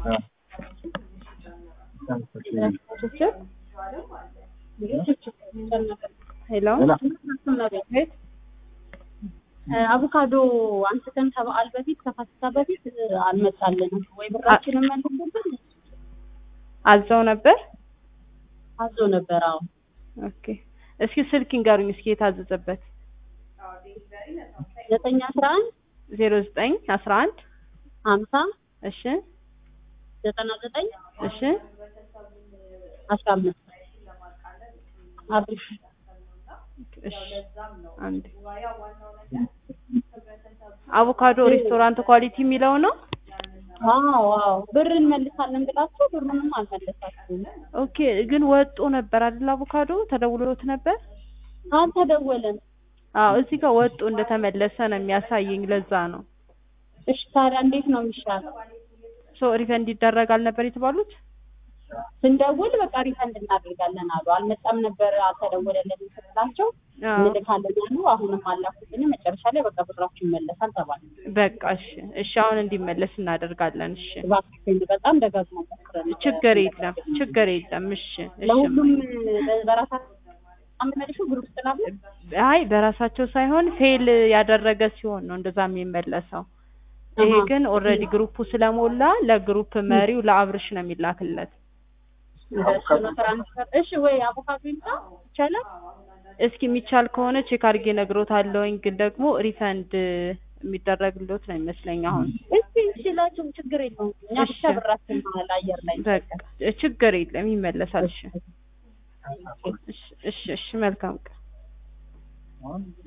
ሄሎ አቮካዶ አንስተን ከበዓል በፊት ከፋሲካ በፊት አልመጣልንም ወይ ብራችንን መልሱልን አዘው ነበር። አዞ ነበር። አዎ ኦኬ እስኪ ስልክ ይንገሩኝ እስኪ የታዘዘበት ዘጠኝ አስራ አንድ ዜሮ ዘጠኝ አስራ አንድ ሀምሳ እሺ ዘጠና ዘጠኝ እሺ አስራ አምስት አብሽ እሺ አንድ አቮካዶ ሬስቶራንት ኳሊቲ የሚለው ነው። አዎ አዎ ብር እንመልሳለን ብላችሁ ብሩንም አልመለሳችሁም። ኦኬ ግን ወጦ ነበር አይደል? አቮካዶ ተደውሎት ነበር። አልተደወለም። አዎ እዚህ ጋር ወጦ እንደተመለሰ ነው የሚያሳየኝ። ለዛ ነው እሺ ታዲያ እንዴት ነው የሚሻለው? ሶ ሪፈንድ ይደረጋል ነበር የተባሉት። ስንደውል በቃ ሪፈንድ እናደርጋለን አሉ። አልመጣም ነበር አልተደወለልንም ስላቸው አዎ እንልካለን አሉ። አሁንም አላኩልን። መጨረሻ ላይ በቃ ብራችሁ ይመለሳል ተባለ። በቃ እሺ እሺ፣ አሁን እንዲመለስ እናደርጋለን። እሺ እባክሽን በጣም ደጋግሞ ሞክረን ነበር። ችግር የለም ችግር የለም። እሺ እሺ። ለሁሉም በራሳቸው አንድ መልሹ ግሩፕ ስላለ አይ በራሳቸው ሳይሆን ፌል ያደረገ ሲሆን ነው እንደዛ የሚመለሰው። ይሄ አሃ። ግን ኦልሬዲ ግሩፑ ስለሞላ ለግሩፕ መሪው ለአብርሽ ነው የሚላክለት። እሱ ነው ትራንስፈር። እሺ ወይ አቮካዶ ይምጣ ይቻላል። እስኪ የሚቻል ከሆነ ቼክ አድርጌ እነግሮታለሁኝ። ግን ደግሞ ሪፈንድ የሚደረግሎት ነው ይመስለኝ አሁን። እስቲ እንችላችሁ ችግር የለውም። እኛ ብቻ እሺ። ብራችን መሀል አየር ላይ በቃ ችግር የለም ይመለሳል። እሺ እሺ እሺ፣ እሺ መልካም ቀን